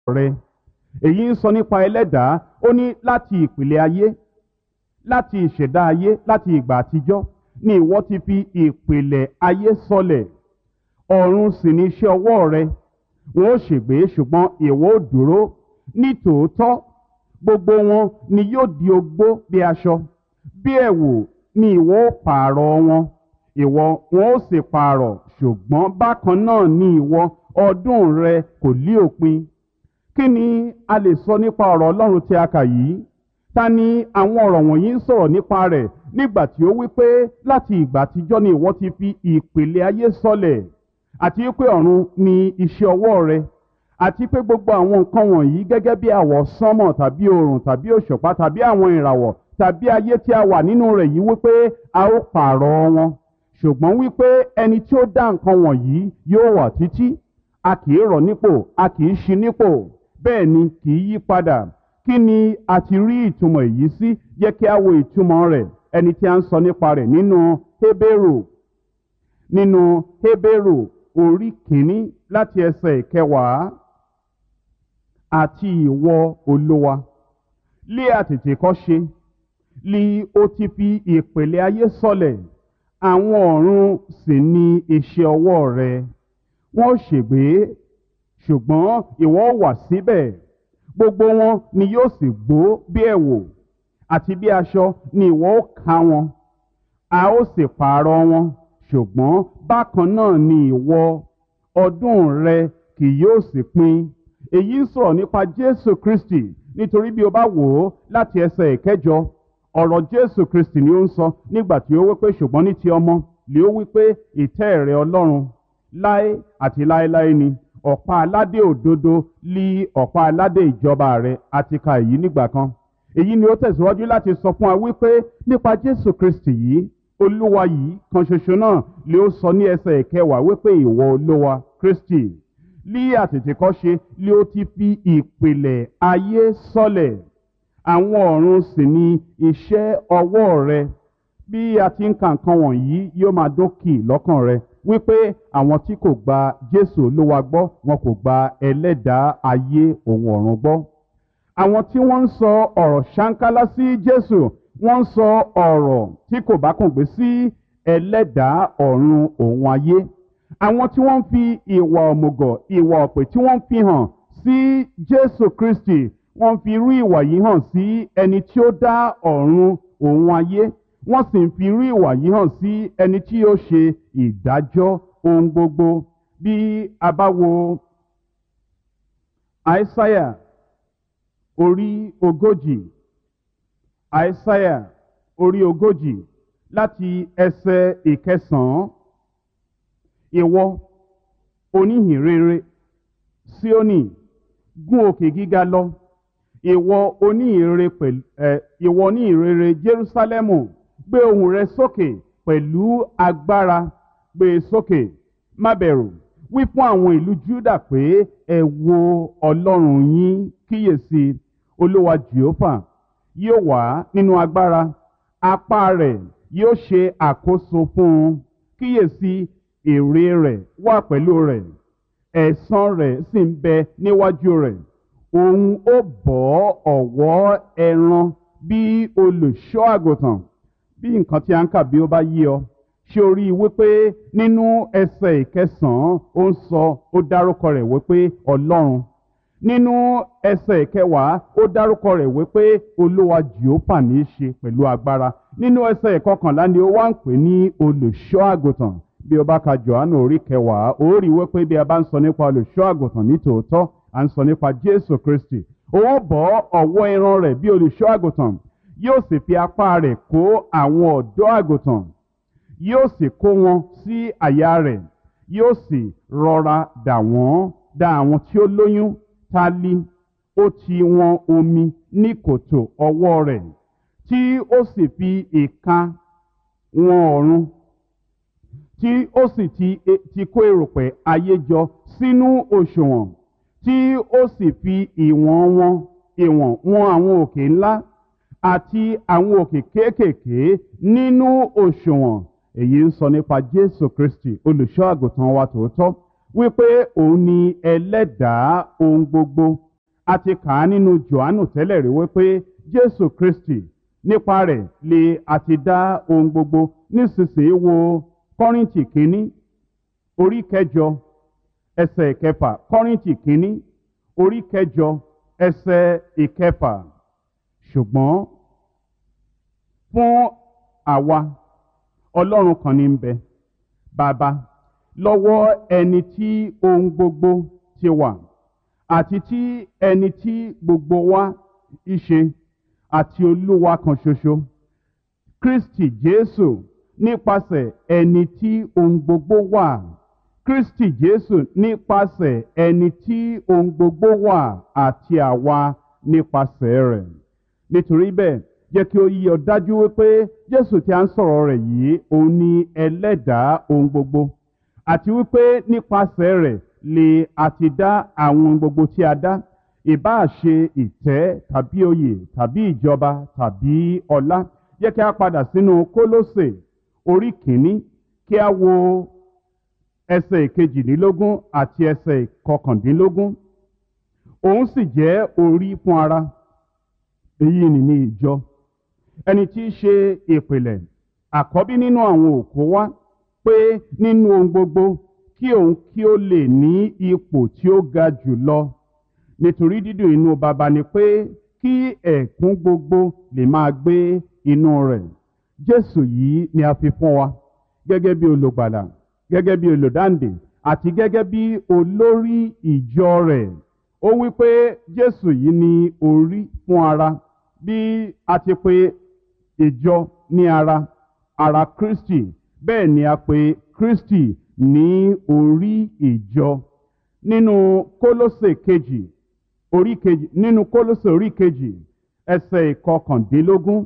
rẹ èyí ń sọ nípa ẹlẹ́dàá ó ní láti ìpìlẹ̀ ayé láti ìṣẹ̀dá ayé láti ìgbà àtijọ́ ni ìwọ ti fi ìpìlẹ̀ ayé sọlẹ̀ ọ̀run sì ní iṣẹ́ ọwọ́ rẹ wọn ó ṣègbé ṣùgbọ́n ìwọ ó dúró ní tòótọ́ gbogbo wọn ni yóò di ogbó bí aṣọ bí ẹ̀wù ni ìwọ ó pààrọ̀ wọn ìwọ wọn ó sì pààrọ̀ ṣùgbọ́n bákan náà ni ìwọ ọdún rẹ kò lí òpin kí ni a lè sọ nípa ọ̀rọ̀ ọlọ́run tí a kà yìí ta ni àwọn ọ̀rọ̀ wọ̀nyí ń sọ̀rọ̀ nípa rẹ̀ nígbà tí ó wí pé láti ìgbà àtijọ́ ni ìwọ ti fi ìpìlẹ̀ ayé sọlẹ̀ àti pé ọ̀run ni iṣẹ́ ọwọ́ rẹ àti pé gbogbo àwọn nǹkan wọ̀nyí gẹ́gẹ́ bí àwọ̀ sánmọ̀ tàbí oòrùn tàbí òṣùpá tàbí àwọn ìràwọ̀ tàbí ayé tí a wà nínú rẹ̀ yìí wípé a ó pààrọ̀ wọn ṣùgbọ́n wípé ẹni tí ó dá nǹkan wọ̀nyí yóò wà títí a kì í rọ̀ nípò a kì í ṣi nípò bẹ́ẹ̀ ni kì í yí padà kí ni a ti rí ìtumọ̀ èyí sí jẹ́ kí a wo ìtumọ̀ rẹ̀ ẹni tí a ń sọ nípa rẹ̀ nínú Hébérù nínú Hébérù orí kìíní láti ẹsẹ̀ ìkẹwàá àti ìwọ olówa lé àtètè kọ́ ṣe li o ti fi ìpìlẹ̀ ayé sọlẹ̀ àwọn ọ̀run sì ni iṣẹ́ ọwọ́ rẹ wọ́n ṣègbé ṣùgbọ́n ìwọ wà síbẹ̀ gbogbo wọn ni yóò sì gbó bí ẹ̀wò àti bí aṣọ ni ìwọ ó ká wọn a ó sì pààrọ̀ wọn ṣùgbọ́n bákan náà ni ìwọ ọdún rẹ kì yóò sì pin èyí ń sọ̀rọ̀ nípa Jésù Kristi nítorí bí o bá wò ó láti ẹsẹ̀ ìkẹjọ ọ̀rọ̀ Jésù Kristi ni ó ń sọ nígbà tí ó wí pé ṣùgbọ́n ní ti ọmọ lè ó wí pé ìtẹ́ rẹ Ọlọ́run láé àti láéláé ni ọ̀pá aládé òdodo lí ọ̀pá aládé ìjọba rẹ̀ àti ka èyí nígbà kan èyí ni ó tẹ̀síwájú láti sọ fún wa wípé nípa Jésù Kristi yìí olúwa yìí kan ṣoṣo náà lè ó sọ ní ẹsẹ̀ ìkẹwàá wípé ìwọ olúwa Kristi lí àtètèkọ́ṣe lé ó ti fi ìpìlẹ̀ ayé sọlẹ̀ àwọn ọ̀run sì ni iṣẹ́ ọwọ́ rẹ bí a ti ń ka nǹkan wọ̀nyí yóò máa dókì lọ́kàn rẹ wípé àwọn tí kò gba Jésù Olúwa gbọ́ wọn kò gba ẹlẹ́dàá ayé òun ọ̀run gbọ́ àwọn tí wọ́n ń sọ ọ̀rọ̀ ṣáńkálá sí Jésù wọ́n ń sọ ọ̀rọ̀ tí kò bá kùn gbé sí ẹlẹ́dàá ọ̀run òun ayé àwọn tí wọ́n ń fi ìwà òmùgọ̀ ìwà ọ̀pẹ̀ tí wọ́n ń fi hàn sí Jésù Kristi wọ́n fi irú ìwà yìí hàn sí ẹni tí ó dá ọ̀run òun ayé wọ́n sì ń fi irú ìwà yìí hàn sí ẹni tí yóò ṣe ìdájọ́ ohun gbogbo bí a bá wo àìsáyà orí ogójì àìsáyà orí ogójì láti ẹsẹ̀ ìkẹsàn-án ìwọ oníhìnrere Síónì gún òkè gíga lọ ìwọ oníhìnrere pẹ̀lú ẹ ìwọ oníhìnrere Jerúsálẹ́mù gbé ohùn rẹ sókè pẹ̀lú agbára gbé e sókè má bẹ̀rù wí fún àwọn ìlú Júdà pé ẹ wo Ọlọ́run yín kíyèsí Olúwa Jèhófà yóò wá nínú agbára apá rẹ̀ yóò ṣe àkóso fún un kíyèsí èrè rẹ̀ wà pẹ̀lú rẹ̀ ẹ̀san rẹ̀ sì ń bẹ níwájú rẹ̀ òun ó bọ́ ọ̀wọ́ ẹran bí olùṣọ́ àgùntàn bí nǹkan tí a ń kà bí ó bá yí ọ ṣé o rí i wípé nínú ẹsẹ̀ ìkẹsàn-án ó ń sọ ó dárúkọ rẹ̀ wípé ọlọ́run nínú ẹsẹ̀ ìkẹwàá ó dárúkọ rẹ̀ wípé olúwa jehova ní í ṣe pẹ̀lú agbára nínú ẹsẹ̀ ìkọkànlá ni ó wá ń pè ní olùṣọ́ àgùntàn bí o bá ka johannu orí kẹwàá ó rí i wípé bí a bá ń sọ nípa olùṣọ́ àgùntàn ní tòótọ́ à ń sọ nípa jésù kristi òun bọ́ ọ̀wọ́ ẹran rẹ̀ bí olùṣọ́ àgùntàn yóò sì fi apá rẹ̀ kó àwọn ọ̀dọ́ àgùntàn yóò sì kó wọn sí àyà rẹ̀ yóò sì rọra dà wọ́n dà àwọn tí ó lóyún tálí ó ti wọn omi ní kòtò ọwọ́ rẹ̀ tí ó sì fi ìka wọn ọ̀run tí ó sì ti ti kó erùpẹ̀ ayé jọ sínú òṣùwọ̀n tí ó sì fi ìwọ̀n wọn ìwọ̀n wọn àwọn òkè ńlá àti àwọn òkè kéékèèké nínú òṣùwọ̀n èyí ń sọ nípa Jésù Kristi olùṣọ́ àgùntàn wa tòótọ́ wípé òun ni ẹlẹ́dàá ohun gbogbo a ti kà á nínú johannu tẹ́lẹ̀ rí wípé jésù kristi nípa rẹ̀ lè àti dá ohun gbogbo nísinsìnyí wo kọ́rìntì kínní orí kẹjọ ẹsẹ̀ ìkẹfà kọ́rìntì kínní orí kẹjọ ẹsẹ̀ ìkẹfà ṣùgbọ́n fún àwa ọlọ́run kan ní ń bẹ bàbá lọ́wọ́ ẹni tí ohun gbogbo ti wà àti tí ẹni tí gbogbo wa ìṣe àti olúwa kan ṣoṣo kristi jésù nípasẹ̀ ẹni tí ohun gbogbo wà kristi jésù nípasẹ̀ ẹni tí ohun gbogbo wà àti àwa nípasẹ̀ rẹ̀ nítorí bẹ́ẹ̀ jẹ́ kí ó yí ọ dájú wípé jésù tí a ń sọ̀rọ̀ rẹ̀ yìí òun ni ẹlẹ́dàá ohun gbogbo àti wípé nípasẹ̀ rẹ̀ lè àti dá àwọn ohun gbogbo tí a dá ìbáà ṣe ìtẹ́ tàbí oyè tàbí ìjọba tàbí ọlá jẹ́ kí a padà sínú kólósè orí kìíní kí a wo ẹsẹ̀ ìkejìdínlógún àti ẹsẹ̀ ìkọkàndínlógún òun sì jẹ́ orí fún ara èyí ni ní ìjọ ẹni tí í ṣe ìpìlẹ̀ àkọ́bí nínú àwọn òkú wá pé nínú ohun gbogbo kí òun kí ó lè ní ipò tí ó ga jù lọ nítorí dídùn inú baba ni pé kí ẹ̀kún gbogbo lè máa gbé inú rẹ̀ jésù yìí ni a fi fún wa gẹ́gẹ́ bí olùgbàlà gẹ́gẹ́ bí olùdáǹdè àti gẹ́gẹ́ bí olórí ìjọ rẹ̀ ó wí pé jésù yìí ni orí fún ara bí a ti pe ìjọ ní ara ara kristi bẹ́ẹ̀ ni a pe kristi ní orí ìjọ nínú kólósè kejì orí kejì nínú kólósè orí kejì ẹsẹ̀ ìkọkàndínlógún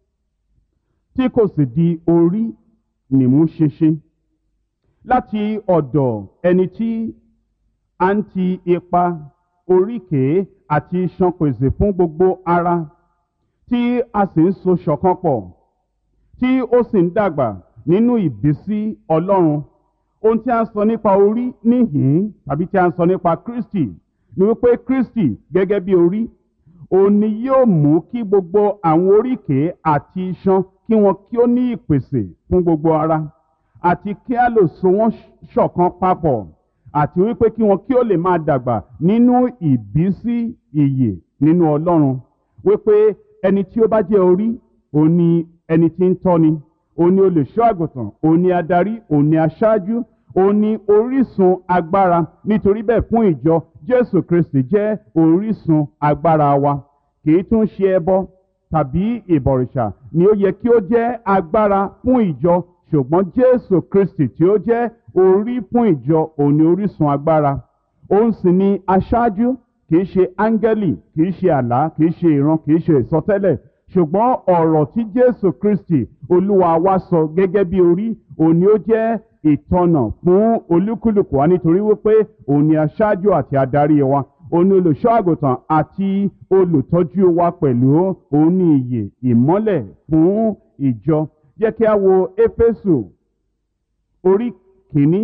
tí kò sì di orí nìmú ṣinṣin láti ọ̀dọ̀ ẹni tí a ń ti ipa oríkèé àti iṣan pèsè fún gbogbo ara tí a sì ń so ṣọ̀kan pọ̀ tí ó sì ń dàgbà nínú ìbísí ọlọ́run ohun tí a ń sọ nípa orí níhìn tàbí tí a ń sọ nípa kristi ni wípé kristi gẹ́gẹ́ bí orí òun ni yóò mú kí gbogbo àwọn oríkèé àti iṣan kí wọn kí ó ní ìpèsè fún gbogbo ara àti kí a lè so wọn ṣọ̀kan papọ̀ àti wípé kí wọn kí ó lè máa dàgbà nínú ìbísí ìyè nínú ọlọ́run wípé ẹni tí ó bá jẹ́ orí òun ni ẹni tí ń tọ́ni òun ni olùṣọ́ àgùntàn òun ni adarí òun ni aṣáájú òun ni orísun agbára nítorí bẹ́ẹ̀ fún ìjọ jésù kristi jẹ́ orísun agbára wa kìí tún ṣe ẹbọ tàbí ìbọ̀rìṣà ni ó yẹ kí ó jẹ́ agbára fún ìjọ ṣùgbọ́n jésù kristi tí ó jẹ́ orí fún ìjọ òun ni orísun agbára òun sì ni aṣáájú kìí ṣe áńgẹ́lì kìí ṣe àlá kìí ṣe ìran kìí ṣe ìsọtẹ́lẹ̀ ṣùgbọ́n ọ̀rọ̀ tí jésù kristi olúwa wa sọ gẹ́gẹ́ bí orí òun ni ó jẹ́ ìtọ́nà fún olúkúlùkù wa nítorí wípé òun ni aṣáájú àti adarí wa òun ni olùṣọ́ àgùntàn àti olùtọ́jú wa pẹ̀lú òun ni ìyè ìmọ́lẹ̀ fún ìjọ jẹ́ kí a wo éfésù orí kìíní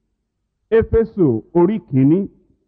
éfésù orí kìíní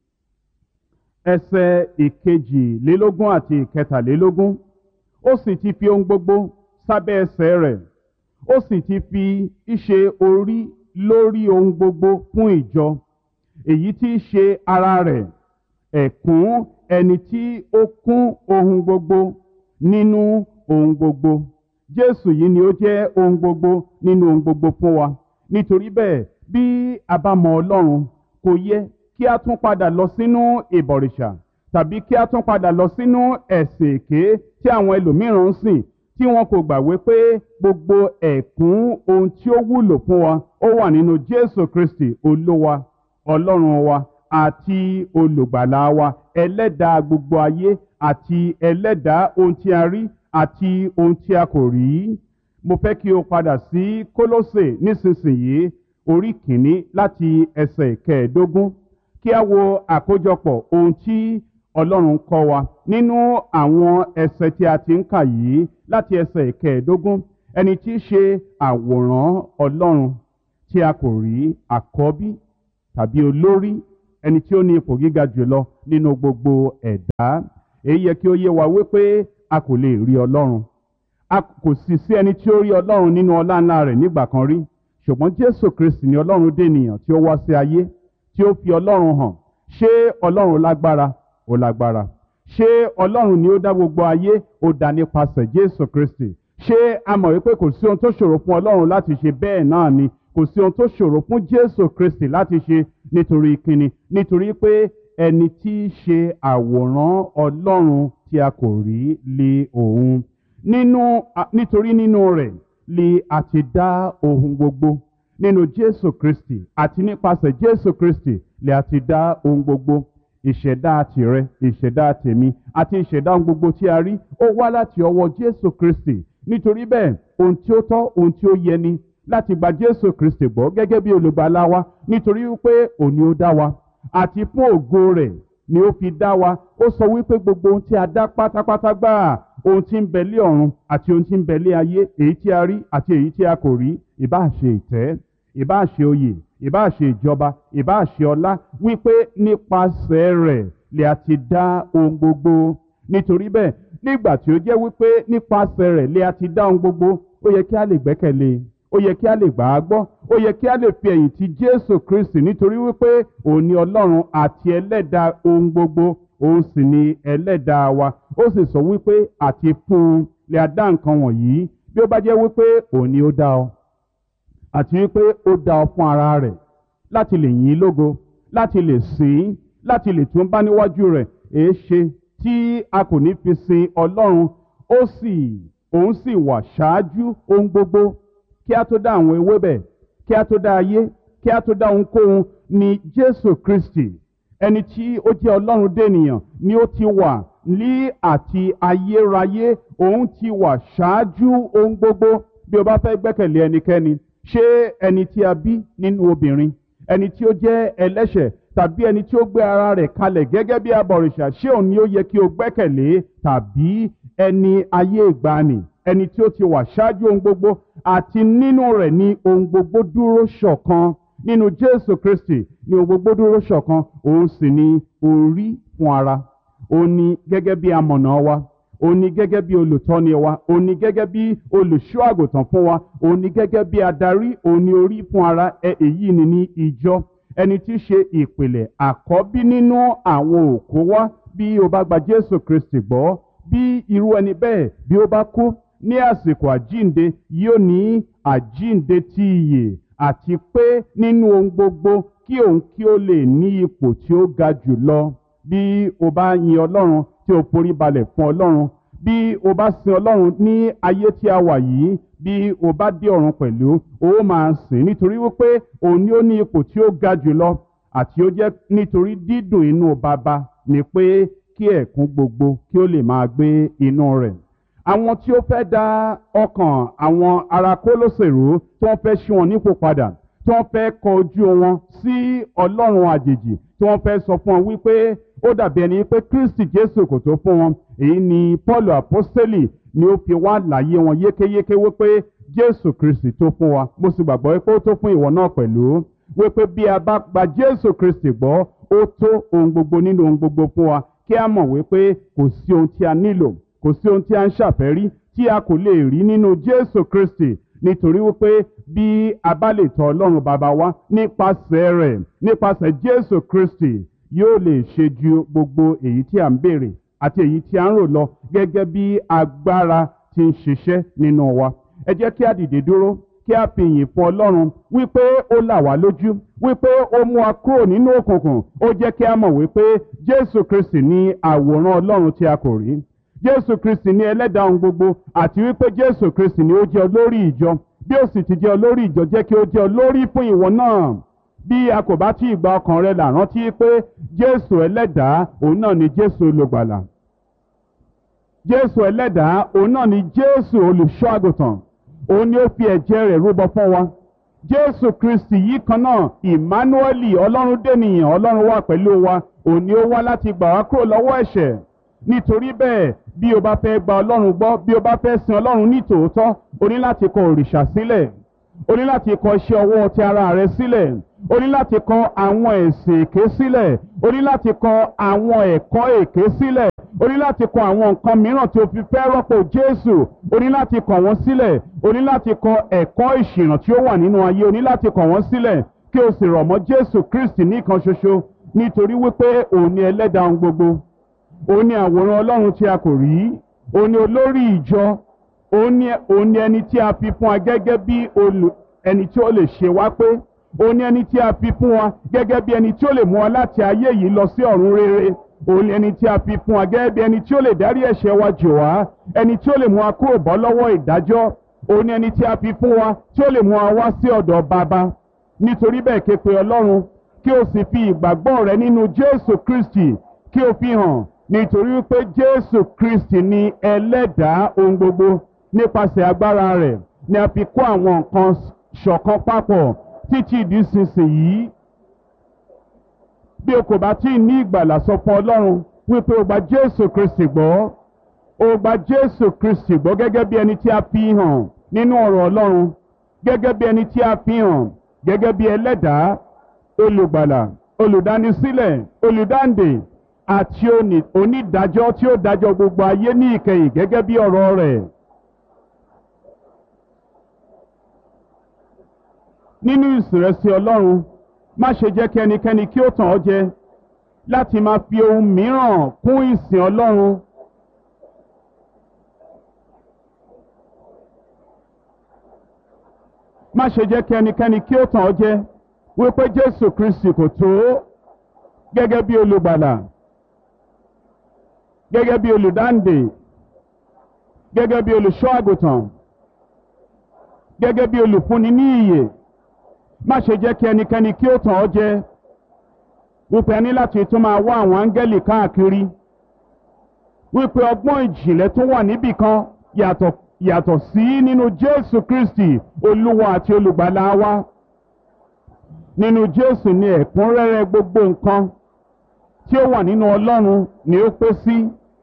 ẹsẹ̀ ìkejìlélógún àti ìkẹtàlélógún ó sì ti fi ohun gbogbo sábẹ́ ẹsẹ̀ rẹ̀ ó sì ti fi ìṣe orí lórí ohun gbogbo fún ìjọ èyí tí í ṣe ara rẹ̀ ẹ̀kún ẹni tí ó kún ohun gbogbo nínú ohun gbogbo jésù yìí ni ó jẹ́ ohun gbogbo nínú ohun gbogbo fún wa nítorí bẹ́ẹ̀ bí a bá mọ ọlọ́run kò yẹ kí a tún padà lọ sínú ìbọ̀rìṣà tàbí kí a tún padà lọ sínú ẹ̀sìn èké tí àwọn ẹlòmíràn ń sìn tí wọn kò gbàgbé pé gbogbo ẹ̀kún ohun tí ó wúlò fún wa ó wà nínú jésù kristi olúwa ọlọ́run wa àti olùgbàlà wa ẹlẹ́dàá gbogbo ayé àti ẹlẹ́dàá ohun tí a rí àti ohun tí a kò rí mo fẹ́ kí o padà sí kólósè nísinsìnyí orí kìíní láti ẹsẹ̀ kẹẹ̀ẹ́dógún kí a wo àkójọpọ̀ ohun tí ọlọ́run kọ́ wa nínú àwọn ẹsẹ̀ tí a ti ń kà yìí láti ẹsẹ̀ ìkẹẹ̀ẹ́dógún ẹni tí í ṣe àwòrán ọlọ́run tí a kò rí àkọ́bí tàbí olórí ẹni tí ó ní ipò gíga jùlọ nínú gbogbo ẹ̀dá èyí yẹ kí ó yé wa wípé a kò lè rí ọlọ́run a kò sì sí ẹni tí ó rí ọlọ́run nínú ọlá ńlá rẹ̀ nígbà kan rí ṣùgbọ́n jésù kristi ni ọlọ́run dènìyàn tí ó wá sí ayé tí ó fi ọlọ́run hàn ṣé ọlọ́run lágbára ó lágbára ṣé ọlọ́run ni ó dá gbogbo ayé ó dá nípasẹ̀ jésù kristi ṣé a mọ̀ wípé kò sí ohun tó ṣòro fún ọlọ́run láti ṣe bẹ́ẹ̀ náà ni kò sí ohun tó ṣòro fún jésù kristi láti ṣe nítorí kíni nítorí pé ẹni tí í ṣe àwòrán ọlọ́run tí a kò rí lé òun nínú nítorí nínú rẹ̀ lè a ti dá ohun gbogbo nínú jésù kristi àti nípasẹ̀ jésù kristi lè a ti dá ohun gbogbo ìṣẹ̀dá tìrẹ ìṣẹ̀dá tèmi àti ìṣẹ̀dá ohun gbogbo tí a rí ó wá láti ọwọ́ jésù kristi nítorí bẹ́ẹ̀ ohun tí ó tọ́ ohun tí ó yẹ ni láti gba jésù kristi gbọ́ gẹ́gẹ́ bí olùgbàlà wa nítorí wípé òní ó dá wa àti fún ògo rẹ̀ ni ó fi dá wa ó sọ wípé gbogbo ohun tí a dá pátápátá gbáà ohun tí ń bẹ lé ọ̀run àti ohun tí ń bẹ lé ayé èyí tí a rí àti èyí tí a kò rí ìbáà ṣe ìtẹ́ ìbáà ṣe oyè ìbáà ṣe ìjọba ìbáà ṣe ọlá wípé nípasẹ̀ rẹ̀ lè a ti dá ohun gbogbo nítorí bẹ́ẹ̀ nígbà tí ó jẹ́ wípé nípasẹ̀ rẹ̀ lè a ti dá ohun gbogbo ó yẹ kí a lè gbẹ́kẹ̀lé ó yẹ kí a lè gbà á gbọ́ ó yẹ kí a lè fi ẹ̀yìn ti jésù kristi nítorí wípé òun ni ọlọ́run àti ẹlẹ́dàá ohun gbogbo òun sì ni ẹlẹ́dàá wa ó sì sọ wípé àti fún un lè a dá nǹkan wọ̀nyí bí ó bá jẹ́ wípé òun ni ó dá ọ àti wípé ó dá ọ fún ara rẹ̀ láti lè yìn lógo láti lè sìn láti lè tún bá níwájú rẹ̀ èé ṣe tí a kò ní fi sin ọlọ́run ó sì òun sì wà ṣáájú ohun gbogbo kí a tó dá àwọn ewébẹ̀ kí a tó dá ayé kí a tó dá ohunkóhun ni jésù kristi ẹni tí ó jẹ́ ọlọ́run dènìyàn ni ó ti wà ní àti ayérayé òun ti wà ṣáájú ohun gbogbo bí o bá fẹ́ gbẹ́kẹ̀lé ẹnikẹ́ni ṣé ẹni tí a bí nínú obìnrin ẹni tí ó jẹ́ ẹlẹ́ṣẹ̀ tàbí ẹni tí ó gbé ara rẹ̀ kalẹ̀ gẹ́gẹ́ bí abọ̀rìṣà ṣé òun ni ó yẹ kí o gbẹ́kẹ̀lé tàbí ẹni ayé ìgbàanì ẹni tí ó ti wà ṣáájú ohun gbogbo àti nínú rẹ̀ ni ohun gbogbo dúró ṣọ̀kan nínú jésù kristi ni ohun gbogbo dúró ṣọ̀kan òun sì ni orí fún ara òun ni gẹ́gẹ́ bí amọ̀nà wa òun ni gẹ́gẹ́ bí olùtọ́ni wa òun ni gẹ́gẹ́ bí olùṣọ́ àgùntàn fún wa òun ni gẹ́gẹ́ bí adarí òun ni orí fún ara èyí ni ní ìjọ ẹni tí í ṣe ìpìlẹ̀ àkọ́bí nínú àwọn òkú wa bí o bá gba jésù kristi gbọ́ bí irú ẹni bẹ́ẹ̀ bí ó bá kú ní àsìkò àjínde yóò ní àjínde ti ìyè àti pé nínú ohun gbogbo kí òun kí ó lè ní ipò tí ó ga jù lọ bí o bá yin ọlọ́run tí o forí balẹ̀ fún ọlọ́run bí o bá sin ọlọ́run ní ayé tí a wà yìí bí o bá dé ọ̀run pẹ̀lú o máa sìn nítorí wípé òun ni ó ní ipò tí ó ga jù lọ àti ó jẹ́ nítorí dídùn inú baba ni pé kí ẹ̀kún gbogbo kí ó lè máa gbé inú rẹ̀ àwọn tí ó fẹ́ dá ọkàn àwọn ará kólóṣèrú tí wọ́n fẹ́ ṣí wọn nípò padà tí wọ́n fẹ́ kọ ojú wọn sí ọlọ́run àjèjì tí wọ́n fẹ́ sọ fún wọn wípé ó dàbí ẹni pé kristi jésù kò tó fún wọn èyí ni paul apostoli ni ó fi wá láyé wọn yékéyéké wípé jésù kristi tó fún wa mo sì gbàgbọ́ pé ó tó fún ìwọ náà pẹ̀lú wípé bí a bá gba jésù kristi gbọ́ ó tó ohun gbogbo nínú ohun gbogbo fún wa kí a mọ̀ wípé kò sí ohun tí a nílò kò sí ohun tí a ń ṣàfẹ́rí tí a kò lè rí nínú jésù kristi nítorí wípé bí a bá lè tọ ọlọ́run bàbá wa nípasẹ̀ rẹ̀ nípasẹ̀ jésù kristi yóò lè ṣe ju gbogbo èyí tí a ń béèrè àti èyí tí a ń rò lọ gẹ́gẹ́ bí agbára ti ń ṣiṣẹ́ nínú wa ẹ jẹ́ kí a dìde dúró kí a fi ìyìn fún ọlọ́run wípé ó là wá lójú wípé ó mú wa kúrò nínú òkùnkùn ó jẹ́ kí a mọ̀ wípé jésù kristi ní àwòrán ọlọ́run tí a kò rí jésù kristi ní ẹlẹ́dàá ohun gbogbo àti wípé jésù kristi ní ó jẹ́ olórí ìjọ bí ó sì ti jẹ́ olórí ìjọ jẹ́ kí ó jẹ́ olórí fún ìwọ náà bí a kò bá tí ì gba ọkàn rẹ là rántí pé jésù ẹlẹ́dàá òun náà ni jésù olùgbàlà jésù ẹlẹ́dàá òun náà ni jésù olùṣọ́ àgùntàn òun ni ó fi ẹ̀jẹ̀ rẹ̀ rúbọ fún wa jésù kristi yìí kan náà emmanuel ọlọ́run dènìyàn ọlọ́run wà pẹ̀lú wa òun ni ó wá láti gbà wá kúrò lọ́wọ́ ẹ̀ṣẹ̀ nítorí bẹ́ẹ̀ bí o bá fẹ́ gba ọlọ́run gbọ́ bí o bá fẹ́ sin ọlọ́run ní tòótọ́ o ní láti kọ òrìṣà sílẹ̀ o ní láti kọ iṣẹ́ ọwọ́ ti ara rẹ sílẹ̀ o ní láti kọ àwọn ẹ̀sìn èké sílẹ̀ o ní láti kọ àwọn ẹ̀kọ́ èké sílẹ̀ o ní láti kọ àwọn nǹkan mìíràn tí o fi fẹ́ rọ́pò jésù o ní láti kọ wọ́n sílẹ̀ o ní láti kọ ẹ̀kọ́ ìṣìnà tí ó wà nínú ayé o ní láti kọ wọ́n sílẹ̀ kí o sì rọ̀ mọ́ jésù kristi nìkan ṣoṣo nítorí wípé òun ni ẹlẹ́dàá ohun gbogbo òun ni àwòrán ọlọ́run tí a kò rí òun ni olórí ìjọ òun ni òun ni ẹni tí a fi fún wa gẹ́gẹ́ bí olù ẹni tí ó lè ṣe wá pé òun ni ẹni tí a fi fún wa gẹ́gẹ́ bí ẹni tí ó lè mú wa láti ayé yìí lọ sí ọ̀run rere òun ni ẹni tí a fi fún wa gẹ́gẹ́ bí ẹni tí ó lè dárí ẹ̀ṣẹ̀ wa jì wá ẹni tí ó lè mú wa kúrò bọ́ lọ́wọ́ ìdájọ́ òun ni ẹni tí a fi fún wa tí ó lè mú wa wá sí ọ̀dọ̀ bàbá nítorí bẹ́ẹ̀ ké pe ọlọ́run kí o sì fi ìgbàgbọ́ rẹ nínú jésù kristi kí o fi hàn nítorí wípé jésù kristi ni ẹlẹ́dàá ohun gbogbo nípasẹ̀ agbára rẹ̀ ni a fi kó àwọn nǹkan ṣọ̀kan papọ̀ títí ìdísinsìnyí bí o kò bá tí ì ní ìgbàlà sọ fún ọlọ́run wípé o gba jésù kristi gbọ́ o gba jésù kristi gbọ́ gẹ́gẹ́ bí ẹni tí a fi hàn nínú ọ̀rọ̀ ọlọ́run gẹ́gẹ́ bí ẹni tí a fi hàn gẹ́gẹ́ bí ẹlẹ́dàá olùgbàlà olùdánisílẹ̀ olùdáǹdè àti onídàájọ́ tí ó dájọ́ gbogbo ayé ní ìkẹyìn gẹ́gẹ́ bí ọ̀rọ̀ rẹ̀. nínú ìsìrẹsì ọlọ́run má ṣe jẹ́ kí ẹnikẹ́ni kí ó tàn ọ́ jẹ láti máa fi ohun mìíràn kún ìsìn ọlọ́run. má ṣe jẹ́ kí ẹnikẹ́ni kí ó tàn ọ́ jẹ wípé jésù kristi kò tó gẹ́gẹ́ bí olùgbàlà gẹ́gẹ́ bí olùdáǹdè gẹ́gẹ́ bí olùṣọ́ àgùntàn gẹ́gẹ́ bí olùfúnni ní ìyè má ṣe jẹ́ kí ẹnikẹ́ni kí ó tàn ọ́ jẹ wípé ẹni láti tún máa wá àwọn áńgẹ́lì káàkiri wípé ọgbọ́n ìjìnlẹ̀ tó wà níbì kan yàtọ̀ yàtọ̀ sí nínú jésù kristi olúwa àti olùgbàlà wa nínú jésù ni ẹ̀kúnrẹ́rẹ́ gbogbo nǹkan tí ó wà nínú ọlọ́run ni ó pé sí.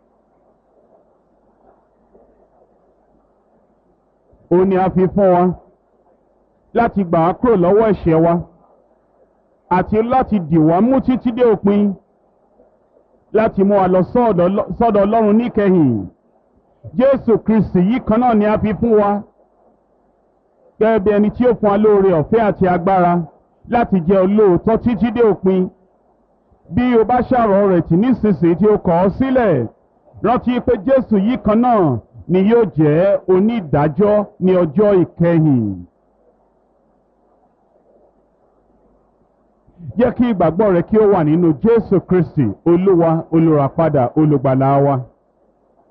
ó ní a fi fún wa láti gbà á kúrò lọ́wọ́ ẹ̀ṣẹ̀ wa àti láti dì wá mú títí dé òpin láti mú wa lọ sọ́dọ̀ ọlọ́run níkẹyìn jésù kristi yìí kan náà ni a fi fún wa gẹ́gẹ́ bí ẹni tí ó fún wa lóore ọ̀fẹ́ àti agbára láti jẹ́ olóòótọ́ títí dé òpin bí o bá ṣàrọ̀ rẹ̀ tì nísinsìnyí tí o kọ̀ ọ́ sílẹ̀ rántí pé jésù yìí kan náà ni yóò jẹ́ onídàájọ́ ní ọjọ́ ìkẹyìn. jẹ́ kí ìgbàgbọ́ rẹ kí ó wà nínú jésù kristi olúwa olùràpadà olùgbàlà wa.